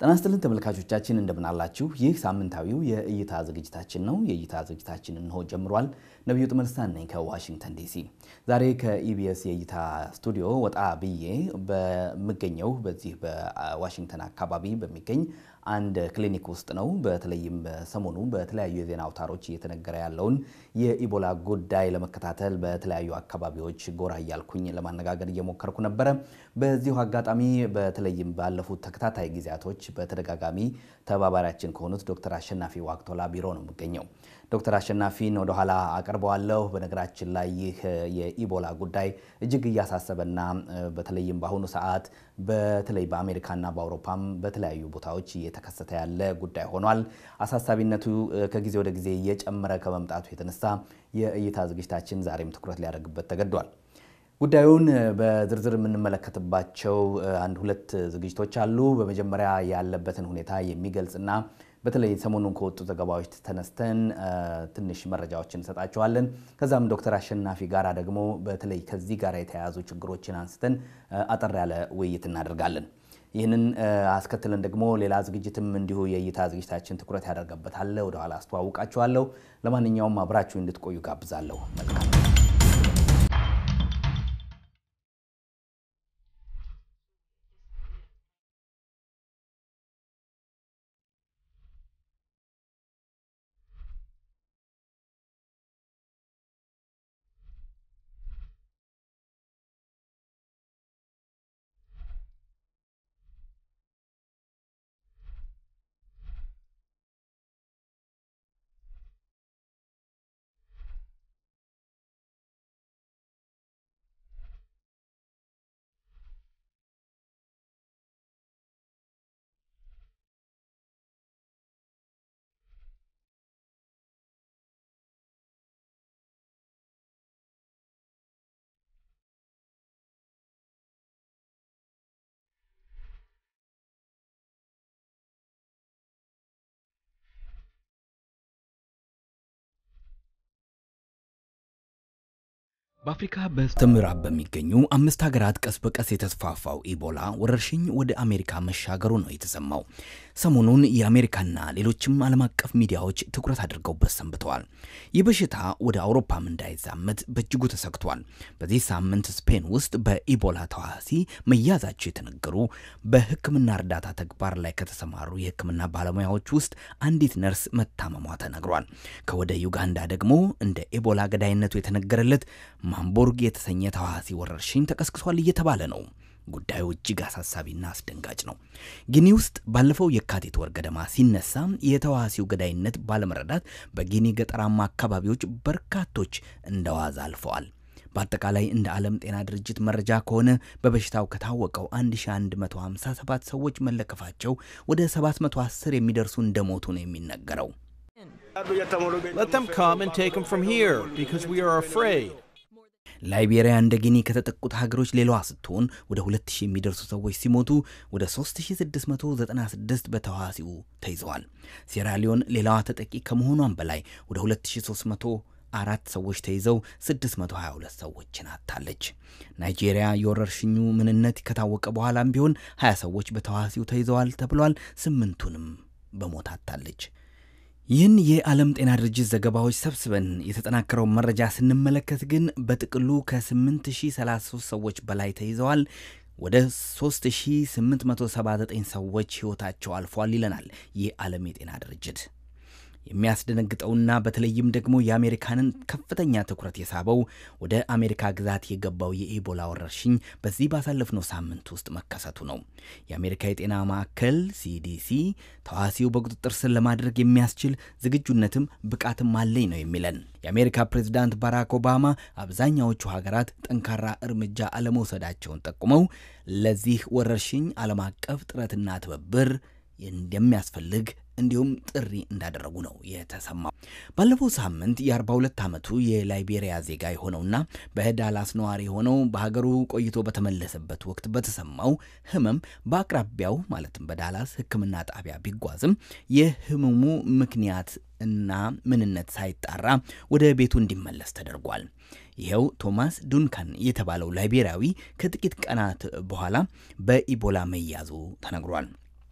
ጤና ይስጥልን ተመልካቾቻችን እንደምን አላችሁ? ይህ ሳምንታዊው የእይታ ዝግጅታችን ነው። የእይታ ዝግጅታችን እንሆ ጀምሯል። ነቢዩ ጥመልስታን ነኝ ከዋሽንግተን ዲሲ። ዛሬ ከኢቢኤስ የእይታ ስቱዲዮ ወጣ ብዬ በምገኘው በዚህ በዋሽንግተን አካባቢ በሚገኝ አንድ ክሊኒክ ውስጥ ነው። በተለይም ሰሞኑ በተለያዩ የዜና አውታሮች እየተነገረ ያለውን የኢቦላ ጉዳይ ለመከታተል በተለያዩ አካባቢዎች ጎራ እያልኩኝ ለማነጋገር እየሞከርኩ ነበረ። በዚሁ አጋጣሚ በተለይም ባለፉት ተከታታይ ጊዜያቶች በተደጋጋሚ ተባባሪያችን ከሆኑት ዶክተር አሸናፊ ዋቅቶላ ቢሮ ነው የምገኘው። ዶክተር አሸናፊን ወደኋላ አቀርበዋለሁ። በነገራችን ላይ ይህ የኢቦላ ጉዳይ እጅግ እያሳሰበና በተለይም በአሁኑ ሰዓት በተለይ በአሜሪካና በአውሮፓም በተለያዩ ቦታዎች እየተከሰተ ያለ ጉዳይ ሆኗል። አሳሳቢነቱ ከጊዜ ወደ ጊዜ እየጨመረ ከመምጣቱ የተነሳ የእይታ ዝግጅታችን ዛሬም ትኩረት ሊያደርግበት ተገዷል። ጉዳዩን በዝርዝር የምንመለከትባቸው አንድ ሁለት ዝግጅቶች አሉ። በመጀመሪያ ያለበትን ሁኔታ የሚገልጽና በተለይ ሰሞኑን ከወጡ ዘገባዎች ተነስተን ትንሽ መረጃዎችን እንሰጣቸዋለን። ከዛም ዶክተር አሸናፊ ጋራ ደግሞ በተለይ ከዚህ ጋር የተያያዙ ችግሮችን አንስተን አጠር ያለ ውይይት እናደርጋለን። ይህንን አስከትለን ደግሞ ሌላ ዝግጅትም እንዲሁ የእይታ ዝግጅታችን ትኩረት ያደርገበታል። ወደኋላ አስተዋውቃችኋለሁ። ለማንኛውም አብራችሁ እንድትቆዩ ጋብዛለሁ። መልካም በአፍሪካ በስተምዕራብ በሚገኙ አምስት ሀገራት ቀስ በቀስ የተስፋፋው ኢቦላ ወረርሽኝ ወደ አሜሪካ መሻገሩ ነው የተሰማው። ሰሞኑን የአሜሪካና ሌሎችም ዓለም አቀፍ ሚዲያዎች ትኩረት አድርገውበት ሰንብተዋል። ይህ በሽታ ወደ አውሮፓም እንዳይዛመት በእጅጉ ተሰግቷል። በዚህ ሳምንት ስፔን ውስጥ በኢቦላ ተዋሲ መያዛቸው የተነገሩ በሕክምና እርዳታ ተግባር ላይ ከተሰማሩ የሕክምና ባለሙያዎች ውስጥ አንዲት ነርስ መታመሟ ተነግሯል። ከወደ ዩጋንዳ ደግሞ እንደ ኢቦላ ገዳይነቱ የተነገረለት ማምቦርግ የተሰኘ ተዋሲ ወረርሽኝ ተቀስቅሷል እየተባለ ነው። ጉዳዩ እጅግ አሳሳቢና አስደንጋጭ ነው። ጊኒ ውስጥ ባለፈው የካቲት ወር ገደማ ሲነሳ የተዋሲው ገዳይነት ባለመረዳት በጊኒ ገጠራማ አካባቢዎች በርካቶች እንደዋዛ አልፈዋል። በአጠቃላይ እንደ ዓለም ጤና ድርጅት መረጃ ከሆነ በበሽታው ከታወቀው 1157 ሰዎች መለከፋቸው ወደ 710 የሚደርሱ እንደሞቱ ነው የሚነገረው። Let them come and take them from here because we are afraid. ላይቤሪያ እንደ ጊኒ ከተጠቁት ሀገሮች ሌላዋ ስትሆን ወደ 2000 የሚደርሱ ሰዎች ሲሞቱ ወደ 3696 በተዋሲው ተይዘዋል። ሴራሊዮን ሌላዋ ተጠቂ ከመሆኗም በላይ ወደ 2300 አራት ሰዎች ተይዘው 622 ሰዎችን አጥታለች። ናይጄሪያ የወረርሽኙ ምንነት ከታወቀ በኋላም ቢሆን 20 ሰዎች በተዋሲው ተይዘዋል ተብሏል። ስምንቱንም በሞት አጥታለች። ይህን የዓለም ጤና ድርጅት ዘገባዎች ሰብስበን የተጠናከረው መረጃ ስንመለከት ግን በጥቅሉ ከ8033 ሰዎች በላይ ተይዘዋል። ወደ 3879 ሰዎች ሕይወታቸው አልፏል ይለናል የዓለም የጤና ድርጅት። የሚያስደነግጠውና በተለይም ደግሞ የአሜሪካንን ከፍተኛ ትኩረት የሳበው ወደ አሜሪካ ግዛት የገባው የኢቦላ ወረርሽኝ በዚህ ባሳለፍነው ሳምንት ውስጥ መከሰቱ ነው። የአሜሪካ የጤና ማዕከል ሲዲሲ ተዋሲው በቁጥጥር ስር ለማድረግ የሚያስችል ዝግጁነትም ብቃትም አለኝ ነው የሚለን። የአሜሪካ ፕሬዝዳንት ባራክ ኦባማ አብዛኛዎቹ ሀገራት ጠንካራ እርምጃ አለመውሰዳቸውን ጠቁመው ለዚህ ወረርሽኝ ዓለም አቀፍ ጥረትና ትብብር እንደሚያስፈልግ እንዲሁም ጥሪ እንዳደረጉ ነው የተሰማው። ባለፈው ሳምንት የ42 ዓመቱ የላይቤሪያ ዜጋ የሆነውና በዳላስ ነዋሪ የሆነው በሀገሩ ቆይቶ በተመለሰበት ወቅት በተሰማው ሕመም በአቅራቢያው ማለትም በዳላስ ሕክምና ጣቢያ ቢጓዝም የህመሙ ምክንያት እና ምንነት ሳይጣራ ወደ ቤቱ እንዲመለስ ተደርጓል። ይኸው ቶማስ ዱንካን የተባለው ላይቤሪያዊ ከጥቂት ቀናት በኋላ በኢቦላ መያዙ ተነግሯል።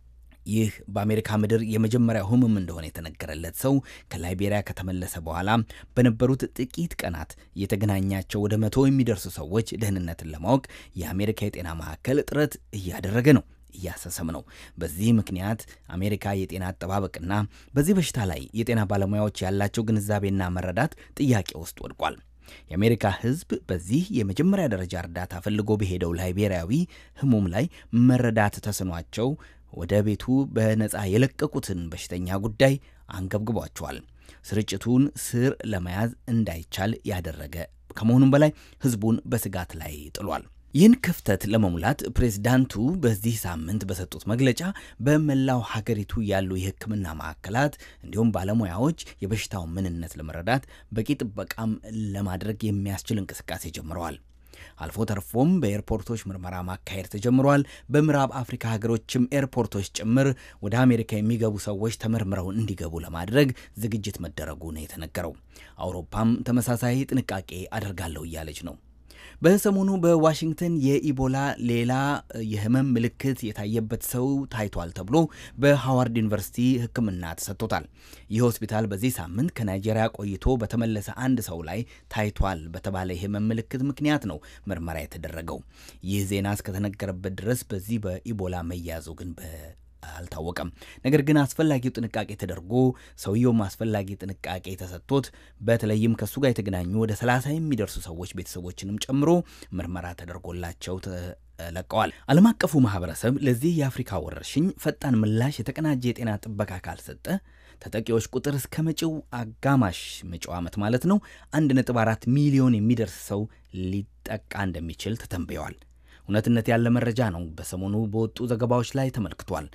ይህ በአሜሪካ ምድር የመጀመሪያው ህመም እንደሆነ የተነገረለት ሰው ከላይቤሪያ ከተመለሰ በኋላ በነበሩት ጥቂት ቀናት የተገናኛቸው ወደ መቶ የሚደርሱ ሰዎች ደህንነትን ለማወቅ የአሜሪካ የጤና ማዕከል ጥረት እያደረገ ነው እያሰሰም ነው። በዚህ ምክንያት አሜሪካ የጤና አጠባበቅና በዚህ በሽታ ላይ የጤና ባለሙያዎች ያላቸው ግንዛቤና መረዳት ጥያቄ ውስጥ ወድቋል። የአሜሪካ ህዝብ በዚህ የመጀመሪያ ደረጃ እርዳታ ፈልጎ በሄደው ላይቤሪያዊ ህሙም ላይ መረዳት ተስኗቸው ወደ ቤቱ በነፃ የለቀቁትን በሽተኛ ጉዳይ አንገብግቧቸዋል። ስርጭቱን ስር ለመያዝ እንዳይቻል ያደረገ ከመሆኑም በላይ ህዝቡን በስጋት ላይ ጥሏል። ይህን ክፍተት ለመሙላት ፕሬዝዳንቱ በዚህ ሳምንት በሰጡት መግለጫ በመላው ሀገሪቱ ያሉ የሕክምና ማዕከላት እንዲሁም ባለሙያዎች የበሽታውን ምንነት ለመረዳት በቂ ጥበቃም ለማድረግ የሚያስችል እንቅስቃሴ ጀምረዋል። አልፎ ተርፎም በኤርፖርቶች ምርመራ ማካሄድ ተጀምሯል። በምዕራብ አፍሪካ ሀገሮችም ኤርፖርቶች ጭምር ወደ አሜሪካ የሚገቡ ሰዎች ተመርምረው እንዲገቡ ለማድረግ ዝግጅት መደረጉ ነው የተነገረው። አውሮፓም ተመሳሳይ ጥንቃቄ አደርጋለሁ እያለች ነው። በሰሞኑ በዋሽንግተን የኢቦላ ሌላ የህመም ምልክት የታየበት ሰው ታይቷል ተብሎ በሃዋርድ ዩኒቨርሲቲ ሕክምና ተሰጥቶታል። ይህ ሆስፒታል በዚህ ሳምንት ከናይጄሪያ ቆይቶ በተመለሰ አንድ ሰው ላይ ታይቷል በተባለ የህመም ምልክት ምክንያት ነው ምርመራ የተደረገው። ይህ ዜና እስከተነገረበት ድረስ በዚህ በኢቦላ መያዙ ግን አልታወቀም። ነገር ግን አስፈላጊው ጥንቃቄ ተደርጎ ሰውየውም አስፈላጊ ጥንቃቄ ተሰጥቶት በተለይም ከእሱ ጋር የተገናኙ ወደ ሰላሳ የሚደርሱ ሰዎች ቤተሰቦችንም ጨምሮ ምርመራ ተደርጎላቸው ለቀዋል። ዓለም አቀፉ ማህበረሰብ ለዚህ የአፍሪካ ወረርሽኝ ፈጣን ምላሽ የተቀናጀ የጤና ጥበቃ ካልሰጠ ተጠቂዎች ቁጥር እስከ መጪው አጋማሽ መጪው ዓመት ማለት ነው 1.4 ሚሊዮን የሚደርስ ሰው ሊጠቃ እንደሚችል ተተንብየዋል። እውነትነት ያለ መረጃ ነው። በሰሞኑ በወጡ ዘገባዎች ላይ ተመልክቷል።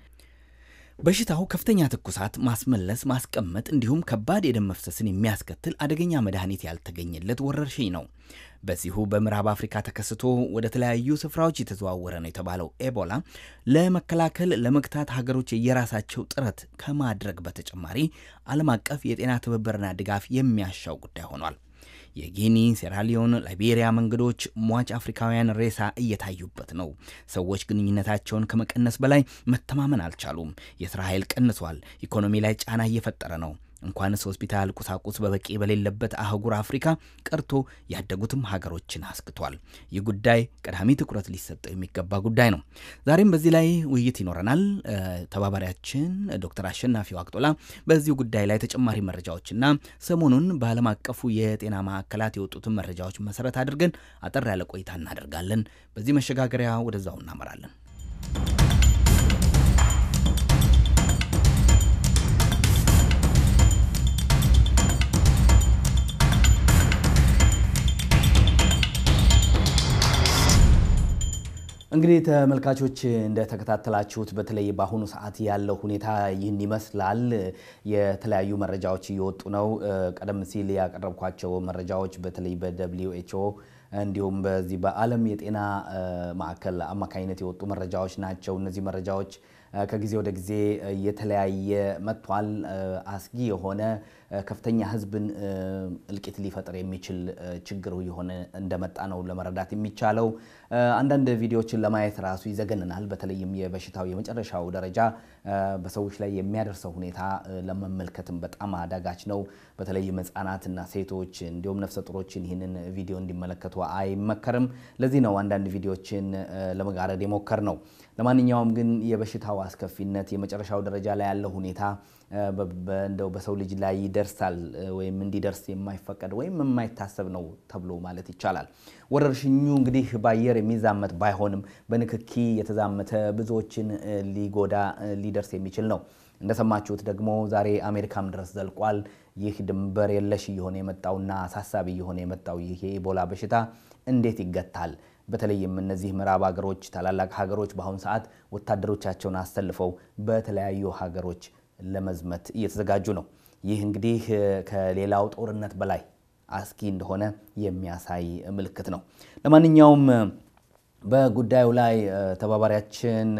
በሽታው ከፍተኛ ትኩሳት፣ ማስመለስ፣ ማስቀመጥ እንዲሁም ከባድ የደም መፍሰስን የሚያስከትል አደገኛ መድኃኒት ያልተገኘለት ወረርሽኝ ነው። በዚሁ በምዕራብ አፍሪካ ተከስቶ ወደ ተለያዩ ስፍራዎች የተዘዋወረ ነው የተባለው ኤቦላ ለመከላከል ለመግታት ሀገሮች የየራሳቸው ጥረት ከማድረግ በተጨማሪ ዓለም አቀፍ የጤና ትብብርና ድጋፍ የሚያሻው ጉዳይ ሆኗል። የጊኒ፣ ሴራሊዮን፣ ላይቤሪያ መንገዶች ሟች አፍሪካውያን ሬሳ እየታዩበት ነው። ሰዎች ግንኙነታቸውን ከመቀነስ በላይ መተማመን አልቻሉም። የስራ ኃይል ቀንሷል። ኢኮኖሚ ላይ ጫና እየፈጠረ ነው። እንኳንስ ሆስፒታል ቁሳቁስ በበቂ በሌለበት አህጉር አፍሪካ ቀርቶ ያደጉትም ሀገሮችን አስግቷል። ይህ ጉዳይ ቀዳሚ ትኩረት ሊሰጠው የሚገባ ጉዳይ ነው። ዛሬም በዚህ ላይ ውይይት ይኖረናል። ተባባሪያችን ዶክተር አሸናፊ ዋቅጦላ በዚሁ ጉዳይ ላይ ተጨማሪ መረጃዎችና ሰሞኑን በዓለም አቀፉ የጤና ማዕከላት የወጡትን መረጃዎች መሰረት አድርገን አጠር ያለ ቆይታ እናደርጋለን። በዚህ መሸጋገሪያ ወደዛው እናመራለን። እንግዲህ ተመልካቾች እንደተከታተላችሁት በተለይ በአሁኑ ሰዓት ያለው ሁኔታ ይህን ይመስላል። የተለያዩ መረጃዎች እየወጡ ነው። ቀደም ሲል ያቀረብኳቸው መረጃዎች በተለይ በደብሊው ኤች ኦ እንዲሁም በዚህ በዓለም የጤና ማዕከል አማካኝነት የወጡ መረጃዎች ናቸው። እነዚህ መረጃዎች ከጊዜ ወደ ጊዜ እየተለያየ መጥቷል። አስጊ የሆነ ከፍተኛ ሕዝብን እልቂት ሊፈጥር የሚችል ችግር የሆነ እንደመጣ ነው ለመረዳት የሚቻለው። አንዳንድ ቪዲዮዎችን ለማየት ራሱ ይዘገንናል። በተለይም የበሽታው የመጨረሻው ደረጃ በሰዎች ላይ የሚያደርሰው ሁኔታ ለመመልከትም በጣም አዳጋች ነው። በተለይም ሕጻናትና ሴቶች እንዲሁም ነፍሰ ጡሮችን ይህንን ቪዲዮ እንዲመለከቱ አይመከርም። ለዚህ ነው አንዳንድ ቪዲዮዎችን ለመጋረድ የሞከር ነው። ለማንኛውም ግን የበሽታው አስከፊነት የመጨረሻው ደረጃ ላይ ያለው ሁኔታ እንደው በሰው ልጅ ላይ ይደርሳል ወይም እንዲደርስ የማይፈቀድ ወይም የማይታሰብ ነው ተብሎ ማለት ይቻላል። ወረርሽኙ እንግዲህ በአየር የሚዛመት ባይሆንም በንክኪ የተዛመተ ብዙዎችን ሊጎዳ ሊደርስ የሚችል ነው። እንደሰማችሁት ደግሞ ዛሬ አሜሪካም ድረስ ዘልቋል። ይህ ድንበር የለሽ እየሆነ የመጣውና አሳሳቢ እየሆነ የመጣው ይህ የኢቦላ በሽታ እንዴት ይገታል? በተለይም እነዚህ ምዕራብ ሀገሮች፣ ታላላቅ ሀገሮች በአሁኑ ሰዓት ወታደሮቻቸውን አሰልፈው በተለያዩ ሀገሮች ለመዝመት እየተዘጋጁ ነው። ይህ እንግዲህ ከሌላው ጦርነት በላይ አስጊ እንደሆነ የሚያሳይ ምልክት ነው። ለማንኛውም በጉዳዩ ላይ ተባባሪያችን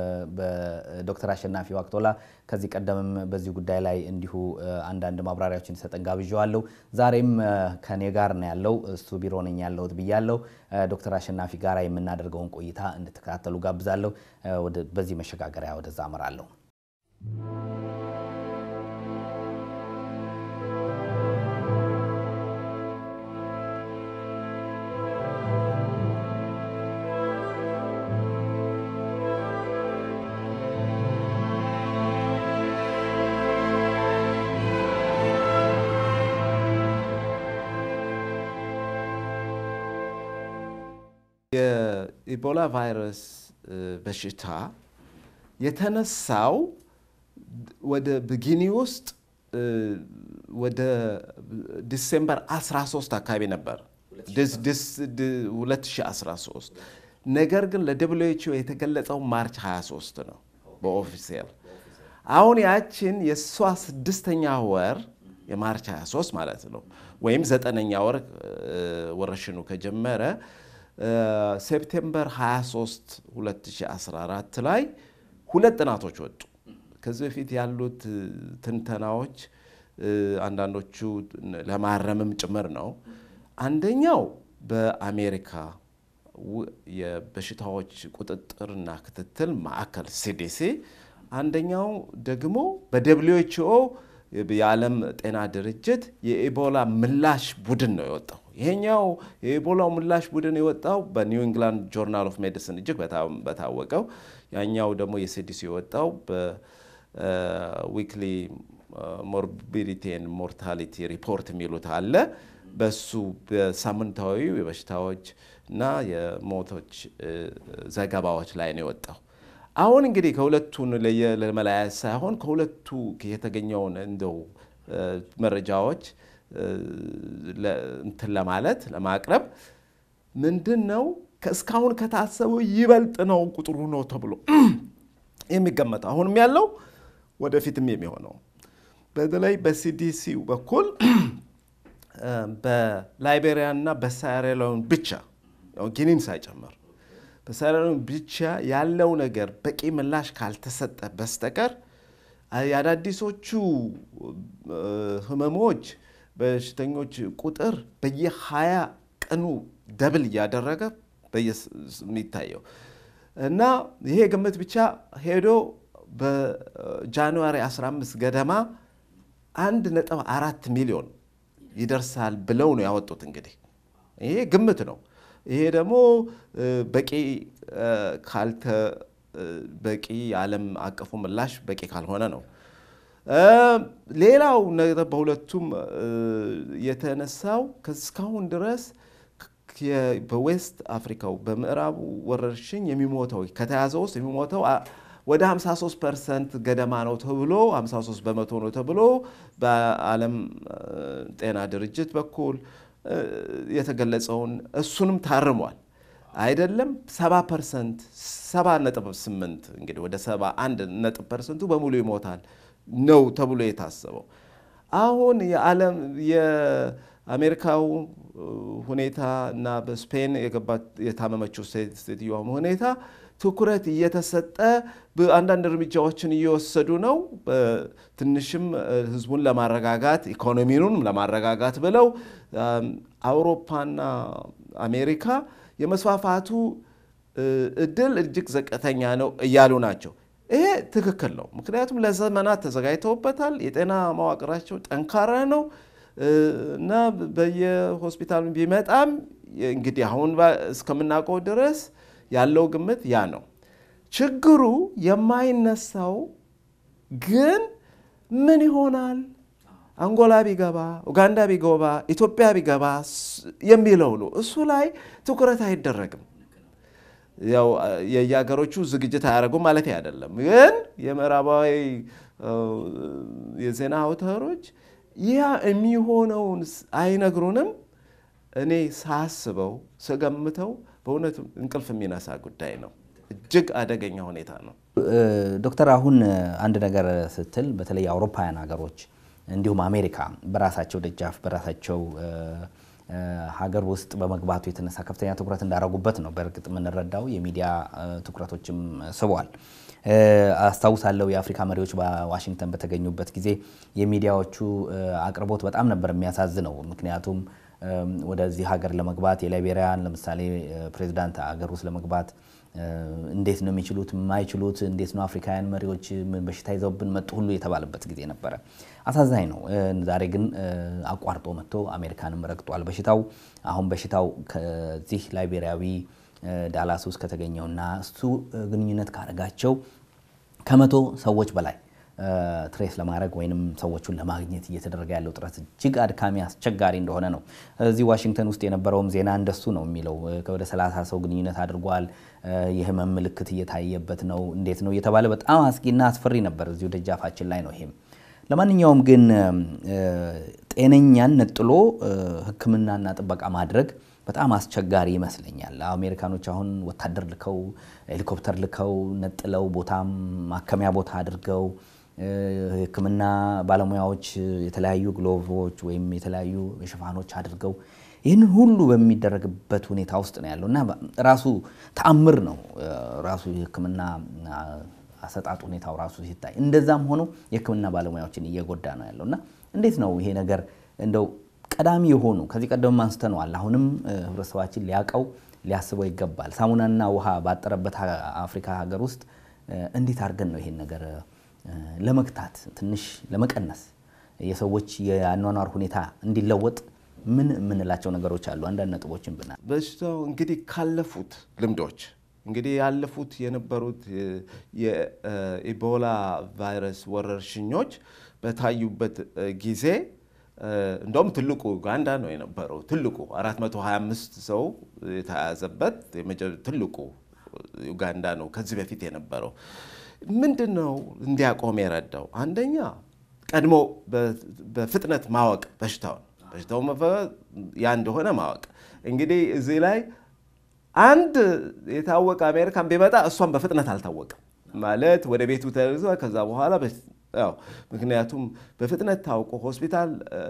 በዶክተር አሸናፊ ዋቅቶላ ከዚህ ቀደምም በዚህ ጉዳይ ላይ እንዲሁ አንዳንድ ማብራሪያዎችን ሰጠን ጋብዣዋለሁ። ዛሬም ከኔ ጋር ነው ያለው፣ እሱ ቢሮ ነኝ ያለሁት ብያለሁ። ዶክተር አሸናፊ ጋር የምናደርገውን ቆይታ እንድትከታተሉ ጋብዛለሁ። በዚህ መሸጋገሪያ ወደዛ አመራለሁ። የኢቦላ ቫይረስ በሽታ የተነሳው ወደ ብጊኒ ውስጥ ወደ ዲሴምበር 13 አካባቢ ነበር 2013 ነገር ግን ለደብሊው ኤች ኦ የተገለጸው ማርች 23 ነው በኦፊሴል አሁን ያችን የእሷ ስድስተኛ ወር የማርች 23 ማለት ነው ወይም ዘጠነኛ ወር ወረሽኑ ከጀመረ ሴፕቴምበር 23 2014 ላይ ሁለት ጥናቶች ወጡ። ከዚህ በፊት ያሉት ትንተናዎች አንዳንዶቹ ለማረምም ጭምር ነው። አንደኛው በአሜሪካ የበሽታዎች ቁጥጥርና ክትትል ማዕከል ሲዲሲ፣ አንደኛው ደግሞ በደብሊው ኤች ኦ የዓለም ጤና ድርጅት የኢቦላ ምላሽ ቡድን ነው የወጣው። ይሄኛው የኢቦላው ምላሽ ቡድን የወጣው በኒው ኢንግላንድ ጆርናል ኦፍ ሜዲሲን እጅግ በታወቀው፣ ያኛው ደግሞ የሲዲሲ የወጣው በዊክሊ ሞርቢዲቲ ኤንድ ሞርታሊቲ ሪፖርት የሚሉት አለ። በሱ በሳምንታዊ የበሽታዎች እና የሞቶች ዘገባዎች ላይ ነው የወጣው። አሁን እንግዲህ ከሁለቱን ለመለያየት ሳይሆን ከሁለቱ የተገኘውን እንደው መረጃዎች እንትን ለማለት ለማቅረብ ምንድን ነው እስካሁን ከታሰበው ይበልጥ ነው ቁጥሩ ነው ተብሎ የሚገመተው አሁንም ያለው ወደፊትም የሚሆነው በተለይ በሲዲሲ በኩል በላይቤሪያና በሳራሊዮን ብቻ ጊኒን ሳይጨምር በሳራሊዮን ብቻ ያለው ነገር በቂ ምላሽ ካልተሰጠ በስተቀር የአዳዲሶቹ ህመሞች በሽተኞች ቁጥር በየ20 ቀኑ ደብል እያደረገ የሚታየው እና ይሄ ግምት ብቻ ሄዶ በጃንዋሪ 15 ገደማ አንድ ነጥብ አራት ሚሊዮን ይደርሳል ብለው ነው ያወጡት። እንግዲህ ይሄ ግምት ነው። ይሄ ደግሞ በቂ ካልተ በቂ የዓለም አቀፉ ምላሽ በቂ ካልሆነ ነው። ሌላው ነገር በሁለቱም የተነሳው እስካሁን ድረስ በዌስት አፍሪካው በምዕራቡ ወረርሽኝ የሚሞተው ከተያዘ ውስጥ የሚሞተው ወደ 53 ፐርሰንት ገደማ ነው ተብሎ 53 በመቶ ነው ተብሎ በዓለም ጤና ድርጅት በኩል የተገለጸውን እሱንም ታርሟል። አይደለም 70 ፐርሰንት 70 ነጥብ 8 እንግዲህ ወደ 71 ነጥብ ፐርሰንቱ በሙሉ ይሞታል ነው ተብሎ የታሰበው። አሁን የዓለም የአሜሪካው ሁኔታ እና በስፔን የታመመችው ሴትዮዋም ሁኔታ ትኩረት እየተሰጠ አንዳንድ እርምጃዎችን እየወሰዱ ነው። ትንሽም ህዝቡን ለማረጋጋት ኢኮኖሚኑንም ለማረጋጋት ብለው አውሮፓና አሜሪካ የመስፋፋቱ እድል እጅግ ዘቀተኛ ነው እያሉ ናቸው። ይሄ ትክክል ነው። ምክንያቱም ለዘመናት ተዘጋጅተውበታል። የጤና መዋቅራቸው ጠንካራ ነው እና በየሆስፒታሉ ቢመጣም እንግዲህ አሁን እስከምናውቀው ድረስ ያለው ግምት ያ ነው። ችግሩ የማይነሳው ግን ምን ይሆናል አንጎላ ቢገባ፣ ኡጋንዳ ቢገባ፣ ኢትዮጵያ ቢገባ የሚለው ነው። እሱ ላይ ትኩረት አይደረግም። ያው የየሀገሮቹ ዝግጅት አያደርጉም ማለት አይደለም። ግን የምዕራባዊ የዜና አውታሮች ያ የሚሆነውን አይነግሩንም። እኔ ሳስበው ስገምተው በእውነቱ እንቅልፍ የሚነሳ ጉዳይ ነው። እጅግ አደገኛ ሁኔታ ነው። ዶክተር አሁን አንድ ነገር ስትል በተለይ የአውሮፓውያን ሀገሮች እንዲሁም አሜሪካ በራሳቸው ደጃፍ በራሳቸው ሀገር ውስጥ በመግባቱ የተነሳ ከፍተኛ ትኩረት እንዳደረጉበት ነው በእርግጥ የምንረዳው። የሚዲያ ትኩረቶችም ስቧል። አስታውሳለሁ የአፍሪካ መሪዎች በዋሽንግተን በተገኙበት ጊዜ የሚዲያዎቹ አቅርቦት በጣም ነበር የሚያሳዝነው። ምክንያቱም ወደዚህ ሀገር ለመግባት የላይቤሪያን ለምሳሌ ፕሬዚዳንት ሀገር ውስጥ ለመግባት እንዴት ነው የሚችሉት የማይችሉት፣ እንዴት ነው አፍሪካውያን መሪዎች በሽታ ይዘውብን መጡ ሁሉ የተባለበት ጊዜ ነበረ። አሳዛኝ ነው። ዛሬ ግን አቋርጦ መጥቶ አሜሪካንም ረግጧል በሽታው። አሁን በሽታው ከዚህ ላይቤሪያዊ ዳላስ ውስጥ ከተገኘውና እሱ ግንኙነት ካደረጋቸው ከመቶ ሰዎች በላይ ትሬስ ለማድረግ ወይም ሰዎቹን ለማግኘት እየተደረገ ያለው ጥረት እጅግ አድካሚ አስቸጋሪ እንደሆነ ነው። እዚህ ዋሽንግተን ውስጥ የነበረውም ዜና እንደሱ ነው የሚለው። ወደ 30 ሰው ግንኙነት አድርጓል፣ የህመም ምልክት እየታየበት ነው፣ እንዴት ነው እየተባለ በጣም አስጊና አስፈሪ ነበር። እዚሁ ደጃፋችን ላይ ነው ይሄም። ለማንኛውም ግን ጤነኛን ነጥሎ ሕክምናና ጥበቃ ማድረግ በጣም አስቸጋሪ ይመስለኛል። አሜሪካኖች አሁን ወታደር ልከው ሄሊኮፕተር ልከው ነጥለው ቦታም ማከሚያ ቦታ አድርገው ሕክምና ባለሙያዎች የተለያዩ ግሎቮች ወይም የተለያዩ ሽፋኖች አድርገው ይህንን ሁሉ በሚደረግበት ሁኔታ ውስጥ ነው ያለው እና ራሱ ተአምር ነው ራሱ የሕክምና አሰጣጥ ሁኔታው ራሱ ሲታይ፣ እንደዛም ሆኖ የሕክምና ባለሙያዎችን እየጎዳ ነው ያለው እና እንዴት ነው ይሄ ነገር እንደው ቀዳሚ የሆኑ ከዚህ ቀደም አንስተነዋል። አሁንም ህብረተሰባችን ሊያውቀው ሊያስበው ይገባል። ሳሙናና ውሃ ባጠረበት አፍሪካ ሀገር ውስጥ እንዴት አድርገን ነው ይሄን ነገር ለመግታት ትንሽ ለመቀነስ የሰዎች የአኗኗር ሁኔታ እንዲለወጥ ምን የምንላቸው ነገሮች አሉ? አንዳንድ ነጥቦችን ብናል። በሽታው እንግዲህ ካለፉት ልምዶች እንግዲህ ያለፉት የነበሩት የኢቦላ ቫይረስ ወረርሽኞች በታዩበት ጊዜ እንደውም ትልቁ ኡጋንዳ ነው የነበረው። ትልቁ 425 ሰው የተያዘበት ትልቁ ኡጋንዳ ነው ከዚህ በፊት የነበረው። ምንድን ነው እንዲያቆም የረዳው? አንደኛ ቀድሞ በፍጥነት ማወቅ በሽታውን በሽታው ያ እንደሆነ ማወቅ። እንግዲህ እዚህ ላይ አንድ የታወቀ አሜሪካን ቢመጣ እሷን በፍጥነት አልታወቀም ማለት ወደ ቤቱ ተይዞ ከዛ በኋላ ያው ምክንያቱም በፍጥነት ታውቆ ሆስፒታል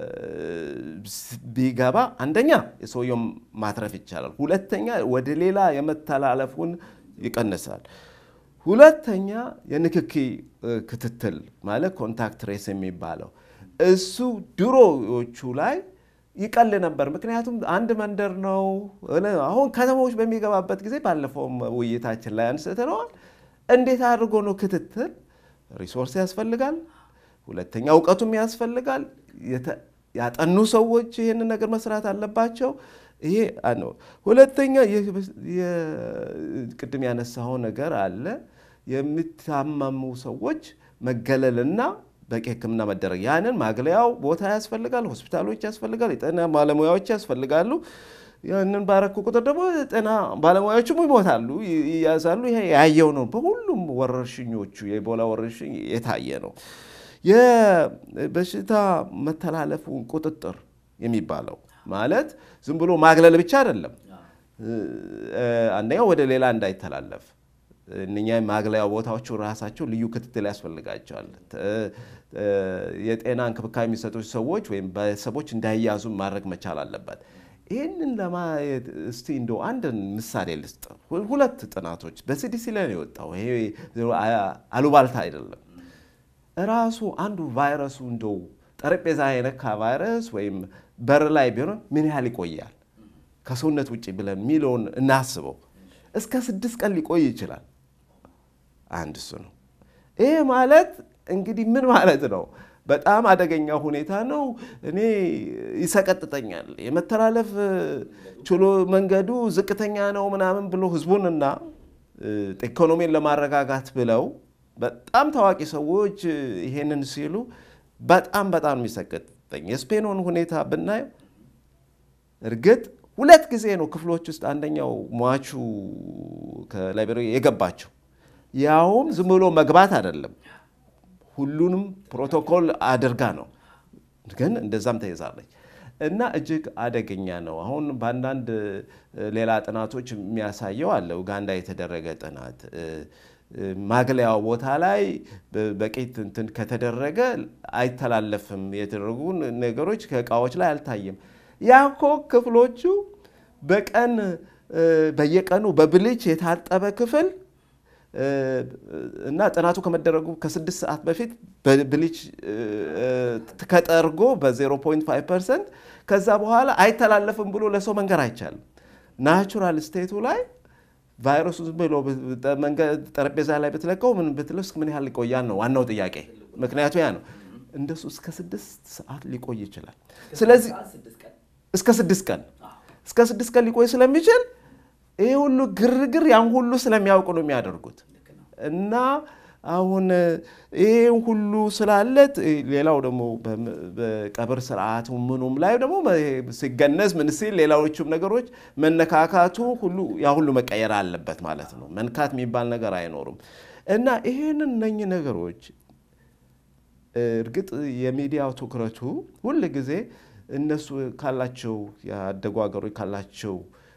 ቢገባ አንደኛ የሰውየውን ማትረፍ ይቻላል፣ ሁለተኛ ወደ ሌላ የመተላለፉን ይቀንሳል። ሁለተኛ የንክኪ ክትትል ማለት ኮንታክት ትሬስ የሚባለው እሱ ድሮዎቹ ላይ ይቀል ነበር። ምክንያቱም አንድ መንደር ነው። አሁን ከተሞች በሚገባበት ጊዜ ባለፈውም ውይይታችን ላይ አንስተነዋል። እንዴት አድርጎ ነው ክትትል ሪሶርስ ያስፈልጋል። ሁለተኛ እውቀቱም ያስፈልጋል። ያጠኑ ሰዎች ይህንን ነገር መስራት አለባቸው። ይሄ ነው። ሁለተኛ ቅድም ያነሳው ነገር አለ። የሚታመሙ ሰዎች መገለልና በቂ ሕክምና መደረግ ያንን ማግለያው ቦታ ያስፈልጋል። ሆስፒታሎች ያስፈልጋል። የጤና ባለሙያዎች ያስፈልጋሉ። ያንን ባረኩ ቁጥር ደግሞ ጤና ባለሙያዎችም ይሞታሉ፣ ይያዛሉ። ይሄ ያየው ነው። በሁሉም ወረርሽኞቹ የኢቦላ ወረርሽኝ የታየ ነው። የበሽታ መተላለፉን ቁጥጥር የሚባለው ማለት ዝም ብሎ ማግለል ብቻ አይደለም። አንደኛው ወደ ሌላ እንዳይተላለፍ እነኛ ማግለያ ቦታዎቹ ራሳቸው ልዩ ክትትል ያስፈልጋቸዋል። የጤና እንክብካቤ የሚሰጡ ሰዎች ወይም ቤተሰቦች እንዳይያዙ ማድረግ መቻል አለበት። ይህንን ለማየት እስቲ እንደው አንድ ምሳሌ ልስጥ። ሁለት ጥናቶች በሲዲሲ ላይ ነው የወጣው። ይሄ አሉባልታ አይደለም። ራሱ አንዱ ቫይረሱ እንደው ጠረጴዛ የነካ ቫይረስ ወይም በር ላይ ቢሆን ምን ያህል ይቆያል ከሰውነት ውጭ ብለን የሚለውን እናስበው። እስከ ስድስት ቀን ሊቆይ ይችላል። አንድ እሱ ነው። ይህ ማለት እንግዲህ ምን ማለት ነው? በጣም አደገኛ ሁኔታ ነው። እኔ ይሰቀጥጠኛል። የመተላለፍ ችሎ መንገዱ ዝቅተኛ ነው ምናምን ብሎ ህዝቡንና ኢኮኖሚን ለማረጋጋት ብለው በጣም ታዋቂ ሰዎች ይሄንን ሲሉ በጣም በጣም የሚሰቀጥጠኝ የስፔኑን ሁኔታ ብናየው እርግጥ ሁለት ጊዜ ነው ክፍሎች ውስጥ አንደኛው ሟቹ ከላይቤሪያ የገባቸው ያውም ዝም ብሎ መግባት አይደለም ሁሉንም ፕሮቶኮል አድርጋ ነው፣ ግን እንደዛም ተይዛለች እና እጅግ አደገኛ ነው። አሁን በአንዳንድ ሌላ ጥናቶች የሚያሳየው አለ። ኡጋንዳ የተደረገ ጥናት ማግለያው ቦታ ላይ በቂ እንትን ከተደረገ አይተላለፍም። የተደረጉ ነገሮች ከእቃዎች ላይ አልታየም። ያኮ ክፍሎቹ በቀን በየቀኑ በብልጭ የታጠበ ክፍል እና ጥናቱ ከመደረጉ ከስድስት ሰዓት በፊት በብሊች ከጠርጎ በ0.5 ፐርሰንት ከዛ በኋላ አይተላለፍም ብሎ ለሰው መንገር አይቻልም። ናቹራል ስቴቱ ላይ ቫይረሱ ዝም ብሎ መንገድ ጠረጴዛ ላይ ብትለቀው ምን ብትለው እስከ ምን ያህል ይቆያል ነው ዋናው ጥያቄ። ምክንያቱ ያ ነው። እንደሱ እስከ ስድስት ሰዓት ሊቆይ ይችላል። ስለዚህ እስከ ስድስት ቀን እስከ ስድስት ቀን ሊቆይ ስለሚችል ይህ ሁሉ ግርግር ያን ሁሉ ስለሚያውቁ ነው የሚያደርጉት እና አሁን ይህን ሁሉ ስላለት ሌላው ደግሞ በቀብር ስርዓቱ ምኑም ላይ ደግሞ ሲገነዝ ምን ሲል ሌላዎቹም ነገሮች መነካካቱ ሁሉ ያ ሁሉ መቀየር አለበት ማለት ነው። መንካት የሚባል ነገር አይኖሩም እና ይህንን እነኚህ ነገሮች እርግጥ የሚዲያው ትኩረቱ ሁል ጊዜ እነሱ ካላቸው ያደጉ ሀገሮች ካላቸው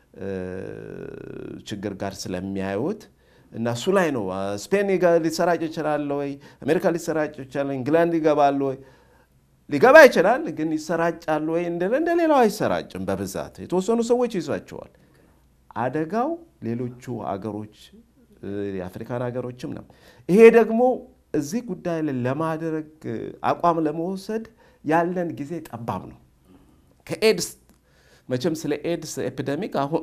ችግር ጋር ስለሚያዩት እና እሱ ላይ ነው። ስፔን ሊሰራጭ ይችላል ወይ? አሜሪካ ሊሰራጭ ይችላል? እንግላንድ ይገባል ወይ? ሊገባ ይችላል፣ ግን ይሰራጫል ወይ? እንደ ሌላው አይሰራጭም። በብዛት የተወሰኑ ሰዎች ይዟቸዋል። አደጋው ሌሎቹ አገሮች የአፍሪካን ሀገሮችም ነው። ይሄ ደግሞ እዚህ ጉዳይ ላይ ለማድረግ አቋም ለመውሰድ ያለን ጊዜ ጠባብ ነው። ከኤድስ መቼም ስለ ኤድስ ኤፒደሚክ አሁን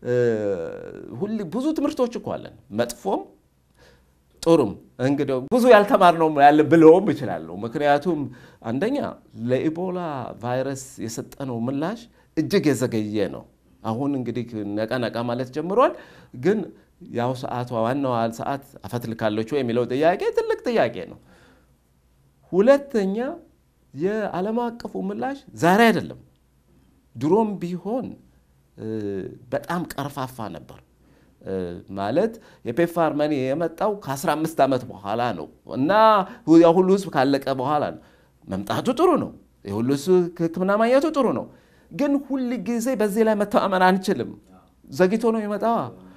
ብዙ ትምህርቶች እኮ አለን፣ መጥፎም ጥሩም። እንግዲህ ብዙ ያልተማርነው ያለ ብለውም ይችላለሁ። ምክንያቱም አንደኛ ለኢቦላ ቫይረስ የሰጠነው ምላሽ እጅግ የዘገየ ነው። አሁን እንግዲህ ነቃ ነቃ ማለት ጀምሯል። ግን ያው ሰዓቷ ዋናዋ ሰዓት አፈትልካለች የሚለው ጥያቄ ትልቅ ጥያቄ ነው። ሁለተኛ የዓለም አቀፉ ምላሽ ዛሬ አይደለም፣ ድሮም ቢሆን በጣም ቀርፋፋ ነበር። ማለት የፔፕፋር መኒ የመጣው ከ15 ዓመት በኋላ ነው እና የሁሉ ህዝብ ካለቀ በኋላ ነው። መምጣቱ ጥሩ ነው። የሁሉ ህዝብ ሕክምና ማግኘቱ ጥሩ ነው። ግን ሁል ጊዜ በዚህ ላይ መተማመን አንችልም። ዘግይቶ ነው የመጣ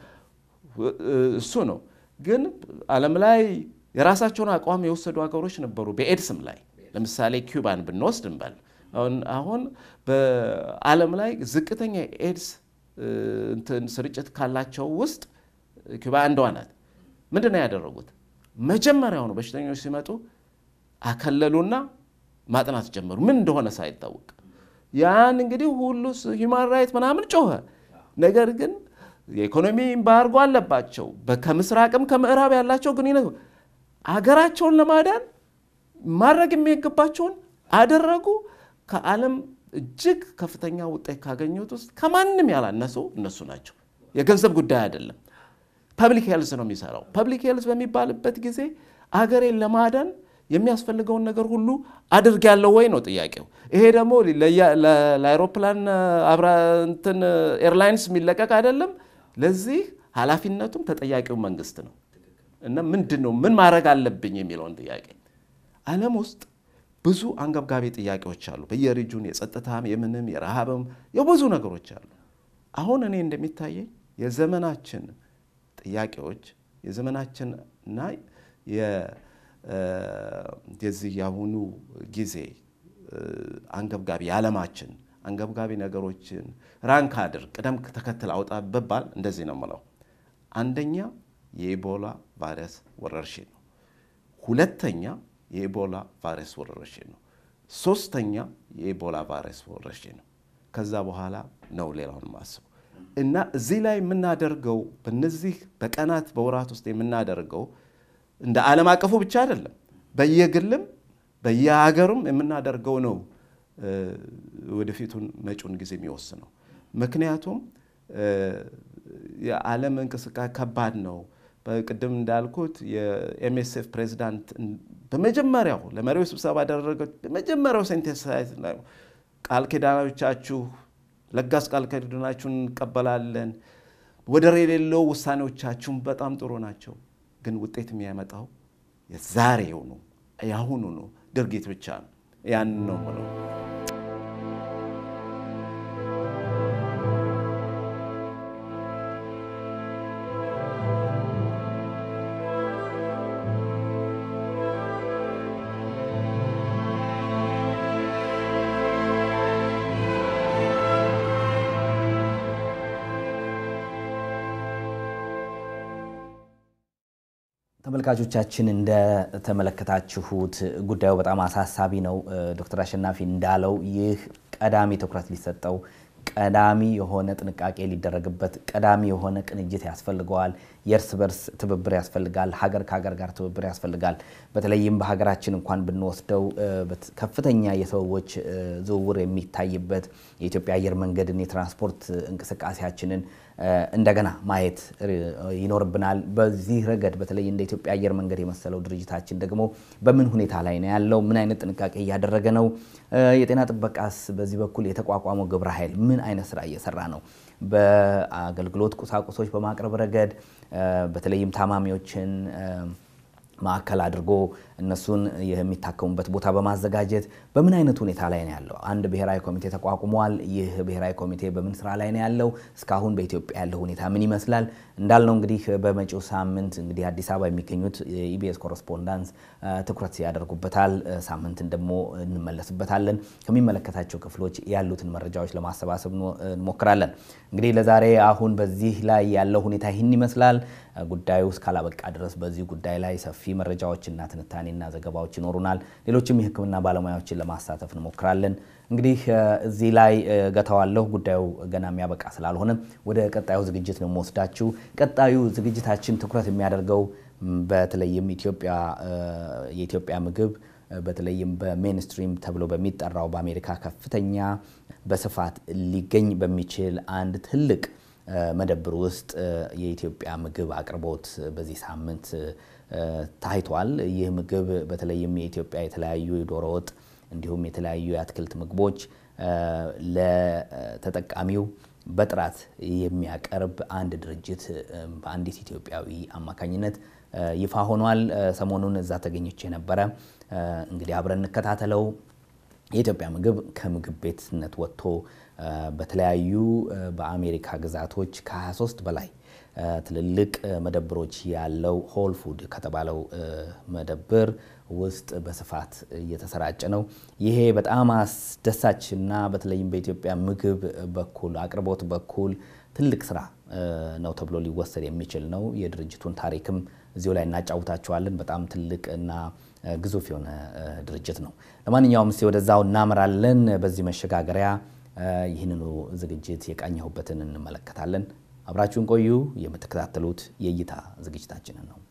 እሱ ነው። ግን ዓለም ላይ የራሳቸውን አቋም የወሰዱ ሀገሮች ነበሩ። በኤድስም ላይ ለምሳሌ ኪዩባን ብንወስድ እንበል አሁን በዓለም ላይ ዝቅተኛ ኤድስ እንትን ስርጭት ካላቸው ውስጥ ኪዩባ አንዷ ናት። ምንድን ነው ያደረጉት? መጀመሪያውኑ በሽተኞች ሲመጡ አከለሉና ማጥናት ጀመሩ፣ ምን እንደሆነ ሳይታወቅ። ያን እንግዲህ ሁሉ ሂውማን ራይት ምናምን ጮኸ። ነገር ግን የኢኮኖሚ ኤምባርጎ አለባቸው። ከምስራቅም ከምዕራብ ያላቸው ግንኙነት አገራቸውን ለማዳን ማድረግ የሚገባቸውን አደረጉ። ከዓለም እጅግ ከፍተኛ ውጤት ካገኙት ውስጥ ከማንም ያላነሱ እነሱ ናቸው። የገንዘብ ጉዳይ አይደለም። ፐብሊክ ሄልዝ ነው የሚሰራው። ፐብሊክ ሄልዝ በሚባልበት ጊዜ አገሬን ለማዳን የሚያስፈልገውን ነገር ሁሉ አድርጊያለሁ ወይ ነው ጥያቄው። ይሄ ደግሞ ለአይሮፕላን አብራ እንትን ኤርላይንስ የሚለቀቅ አይደለም። ለዚህ ኃላፊነቱም ተጠያቂው መንግስት ነው እና ምንድን ነው ምን ማድረግ አለብኝ የሚለውን ጥያቄ ዓለም ውስጥ ብዙ አንገብጋቢ ጥያቄዎች አሉ። በየሪጁን የጸጥታም፣ የምንም፣ የረሃብም የብዙ ነገሮች አሉ። አሁን እኔ እንደሚታየኝ የዘመናችን ጥያቄዎች የዘመናችንና የዚህ የአሁኑ ጊዜ አንገብጋቢ የዓለማችን አንገብጋቢ ነገሮችን ራንክ አድር ቅደም ተከተል አውጣ ብባል እንደዚህ ነው የምለው። አንደኛ የኢቦላ ቫይረስ ወረርሽኝ ነው። ሁለተኛ የኢቦላ ቫይረስ ወረርሽኝ ነው። ሶስተኛ የኢቦላ ቫይረስ ወረርሽኝ ነው። ከዛ በኋላ ነው ሌላውን ማስበው እና እዚህ ላይ የምናደርገው በነዚህ በቀናት በወራት ውስጥ የምናደርገው እንደ ዓለም አቀፉ ብቻ አይደለም፣ በየግልም በየሀገሩም የምናደርገው ነው ወደፊቱን መጪውን ጊዜ የሚወስነው። ምክንያቱም የዓለም እንቅስቃሴ ከባድ ነው። በቅድም እንዳልኩት የኤምኤስኤፍ ፕሬዚዳንት በመጀመሪያው ለመሪዎች ስብሰባ ያደረገው በመጀመሪያው ሴንቴንስ ቃል ኪዳኖቻችሁ ለጋስ ቃል ኪዳናችሁን እንቀበላለን፣ ወደር የሌለው ውሳኔዎቻችሁን በጣም ጥሩ ናቸው፣ ግን ውጤት የሚያመጣው የዛሬው ነው የአሁኑ ነው ድርጊት ብቻ ነው። ያን ነው ብለው ተመልካቾቻችን እንደተመለከታችሁት ጉዳዩ በጣም አሳሳቢ ነው። ዶክተር አሸናፊ እንዳለው ይህ ቀዳሚ ትኩረት ሊሰጠው ቀዳሚ የሆነ ጥንቃቄ ሊደረግበት፣ ቀዳሚ የሆነ ቅንጅት ያስፈልገዋል። የእርስ በርስ ትብብር ያስፈልጋል። ሀገር ከሀገር ጋር ትብብር ያስፈልጋል። በተለይም በሀገራችን እንኳን ብንወስደው ከፍተኛ የሰዎች ዝውውር የሚታይበት የኢትዮጵያ አየር መንገድን የትራንስፖርት እንቅስቃሴያችንን እንደገና ማየት ይኖርብናል። በዚህ ረገድ በተለይ እንደ ኢትዮጵያ አየር መንገድ የመሰለው ድርጅታችን ደግሞ በምን ሁኔታ ላይ ነው ያለው? ምን አይነት ጥንቃቄ እያደረገ ነው? የጤና ጥበቃስ በዚህ በኩል የተቋቋመው ግብረ ኃይል ምን አይነት ስራ እየሰራ ነው? በአገልግሎት ቁሳቁሶች በማቅረብ ረገድ በተለይም ታማሚዎችን ማዕከል አድርጎ እነሱን የሚታከሙበት ቦታ በማዘጋጀት በምን አይነት ሁኔታ ላይ ነው ያለው? አንድ ብሔራዊ ኮሚቴ ተቋቁሟል። ይህ ብሔራዊ ኮሚቴ በምን ስራ ላይ ነው ያለው? እስካሁን በኢትዮጵያ ያለው ሁኔታ ምን ይመስላል? እንዳልነው እንግዲህ በመጪው ሳምንት እንግዲህ አዲስ አበባ የሚገኙት የኢቢኤስ ኮረስፖንዳንስ ትኩረት ያደርጉበታል። ሳምንትን ደግሞ እንመለስበታለን። ከሚመለከታቸው ክፍሎች ያሉትን መረጃዎች ለማሰባሰብ እንሞክራለን። እንግዲህ ለዛሬ አሁን በዚህ ላይ ያለው ሁኔታ ይህን ይመስላል። ጉዳዩ እስካላበቃ ድረስ በዚህ ጉዳይ ላይ ሰፊ መረጃዎችና ትንታኔና ዘገባዎች ይኖሩናል። ሌሎችም የሕክምና ባለሙያዎችን ለማሳተፍ እንሞክራለን። እንግዲህ እዚህ ላይ ገተዋለሁ። ጉዳዩ ገና የሚያበቃ ስላልሆነ ወደ ቀጣዩ ዝግጅት ነው የምወስዳችሁ። ቀጣዩ ዝግጅታችን ትኩረት የሚያደርገው በተለይም ኢትዮጵያ የኢትዮጵያ ምግብ በተለይም በሜንስትሪም ተብሎ በሚጠራው በአሜሪካ ከፍተኛ በስፋት ሊገኝ በሚችል አንድ ትልቅ መደብር ውስጥ የኢትዮጵያ ምግብ አቅርቦት በዚህ ሳምንት ታይቷል። ይህ ምግብ በተለይም የኢትዮጵያ የተለያዩ የዶሮ ወጥ እንዲሁም የተለያዩ የአትክልት ምግቦች ለተጠቃሚው በጥራት የሚያቀርብ አንድ ድርጅት በአንዲት ኢትዮጵያዊ አማካኝነት ይፋ ሆኗል። ሰሞኑን እዛ ተገኝቼ ነበረ። እንግዲህ አብረን እንከታተለው። የኢትዮጵያ ምግብ ከምግብ ቤትነት ወጥቶ በተለያዩ በአሜሪካ ግዛቶች ከ23 በላይ ትልልቅ መደብሮች ያለው ሆል ፉድ ከተባለው መደብር ውስጥ በስፋት እየተሰራጨ ነው። ይሄ በጣም አስደሳች እና በተለይም በኢትዮጵያ ምግብ በኩል አቅርቦት በኩል ትልቅ ስራ ነው ተብሎ ሊወሰድ የሚችል ነው። የድርጅቱን ታሪክም እዚሁ ላይ እናጫውታቸዋለን። በጣም ትልቅ እና ግዙፍ የሆነ ድርጅት ነው። ለማንኛውም እስኪ ወደዛው እናምራለን። በዚህ መሸጋገሪያ ይህንኑ ዝግጅት የቃኘሁበትን እንመለከታለን። አብራችሁን ቆዩ። የምትከታተሉት የእይታ ዝግጅታችንን ነው።